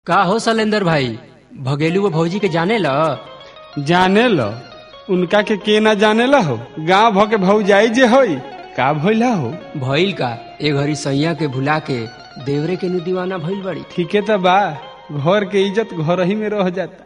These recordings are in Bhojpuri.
का हो शैलेंद्र भाई भगेलू भौजी के जाने ल जाने लो उनका के के ना जाने ला हो गाँव भ के भौजाई जे होई का भइला हो भइल का ए घड़ी सैया के भुला के देवरे के नु दीवाना भइल बड़ी ठीके तो बा घर के इज्जत घर ही में रह जाता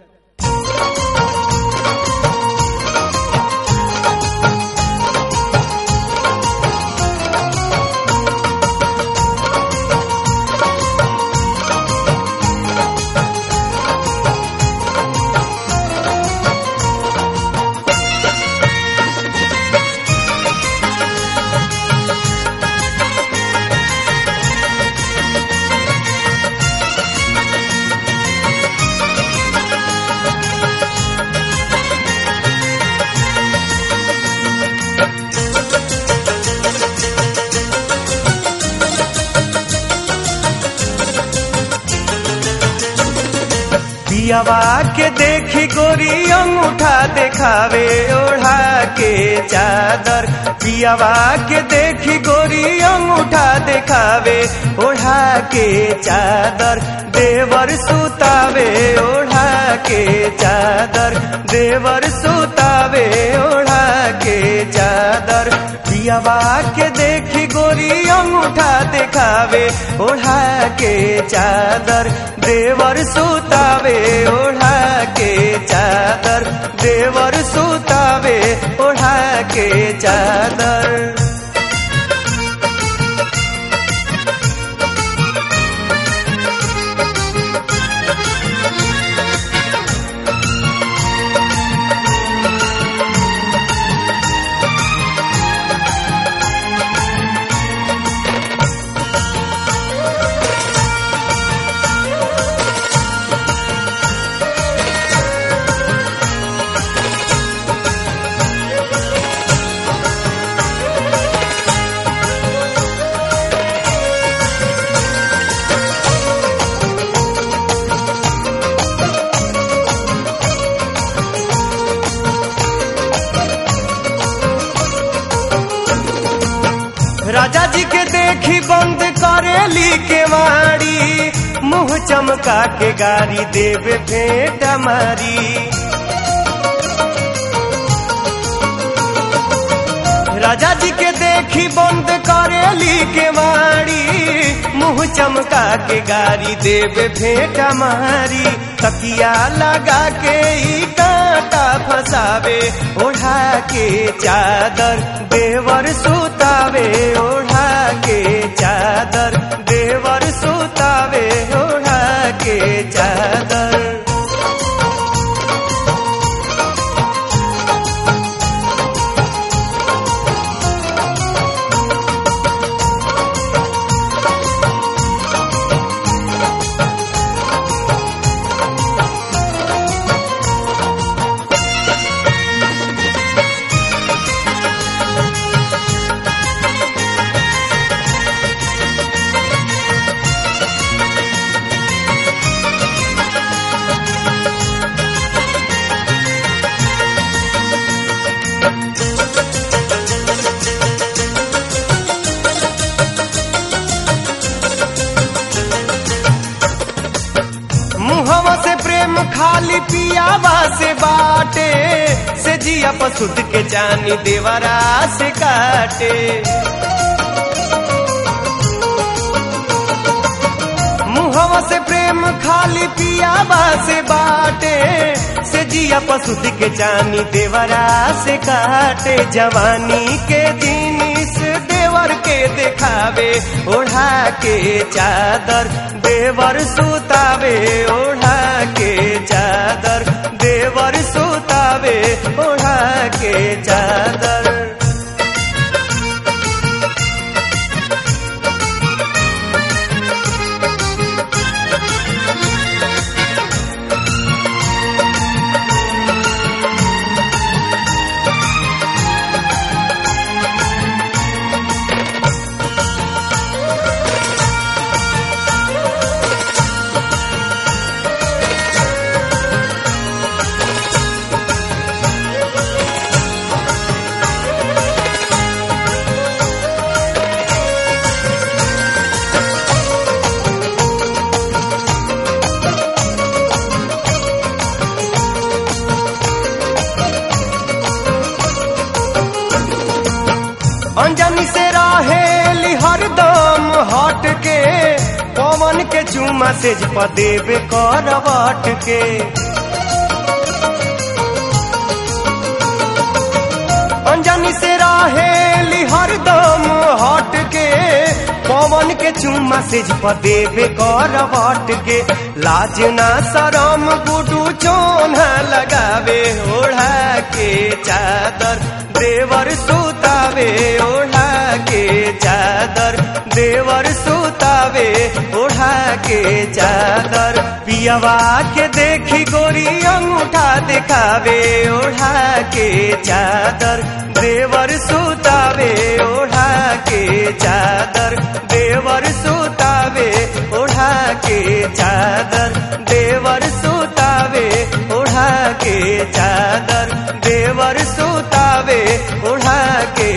पियावा के देखी गोरी अंगूठा देखावे ओढ़ा के चादर पियावा के देखी गोरी अंगूठा देखावे ओढ़ा के चादर देवर सुतावे ओढ़ा के चादर देवर सुतावे ओढ़ा के चादर पियावा के देखी गोरी अंगूठा देखावे ओढ़ा के चादर देवर सुतावे ओढ़ा के चादर देवर सुतावे ओढ़ा के चादर राजा जी के देखी बंद करेली के मारी मुंह चमका के गारी देवे भेंट मारी राजा जी के देखी बंद करेली के मारी मुंह चमका के गारी देवे भेंट मारी तकिया लगा के ई कांटा फसावे ओढ़ा के चादर देवर सुतावे ओढ़ा के चादर देवर सुतावे ओढ़ा के चादर मुहवा से प्रेम खाली पियावा से बाटे से जिया पसुद के जानी देवरा से काटे मुहवा से प्रेम खाली पियावा से बाटे से जिया पसुद के जानी देवरा से काटे जवानी के दिन इस देवर के देखावे ओढ़ा के चादर देवर सुतावे ओढ़ा के चादर देवर सुतावे ओढ़ा के चादर रहेली हरदम हट के पवन के चुमा से देवे करवट के अंजनी से रहेली हरदम हट के पवन के चुम्मा से देवे करवट के लाज ना शरम गुडू चोना लगावे ओढ़ा के चादर देवर सुतावे ओढ़ा के चादर देवर सुतावे ओढ़ा के चादर पियवा के देखी गोरी अंगूठा दिखावे ओढ़ा के चादर देवर सुतावे ओढ़ा के चादर देवर सुतावे ओढ़ा के चादर देवर सुतावे ओढ़ा के चादर देवर सुतावे ओढ़ा के